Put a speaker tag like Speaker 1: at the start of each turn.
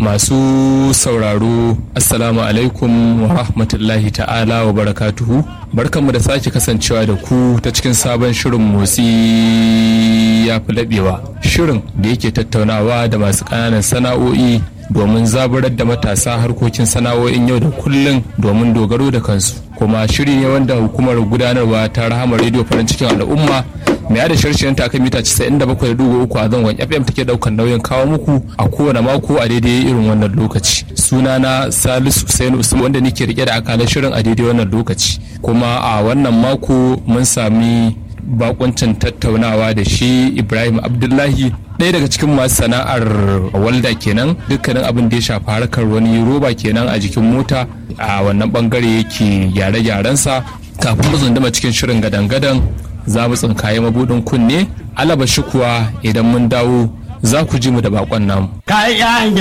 Speaker 1: masu sauraro assalamu alaikum wa rahmatullahi ta'ala wa barakatuhu barkanmu da sake kasancewa da ku ta cikin sabon shirin motsi ya fi laɓewa shirin da yake tattaunawa da masu ƙananan sana'o'i domin zaburar da matasa harkokin sana'o'in yau da kullum domin dogaro da kansu kuma shiri ne wanda hukumar gudanarwa ta rahama rediyo farin cikin al'umma mai yada shirshiyan ta mita 97.3 a zangon fm take daukan nauyin kawo muku a kowane mako a daidai irin wannan lokaci sunana salisu Hussein usman wanda nake rike da akalar shirin a daidai wannan lokaci kuma a wannan mako mun sami bakuncin tattaunawa da shi ibrahim abdullahi ɗaya daga cikin masu sana'ar walda kenan dukkanin abin da ya shafi harkar wani roba kenan a jikin mota a wannan bangare yake gyare-gyarensa kafin mu tsunduma cikin shirin gadan-gadan za mu tsinkaye mabudin kunne alaba shi kuwa idan mun dawo za ku ji mu da bakon namu.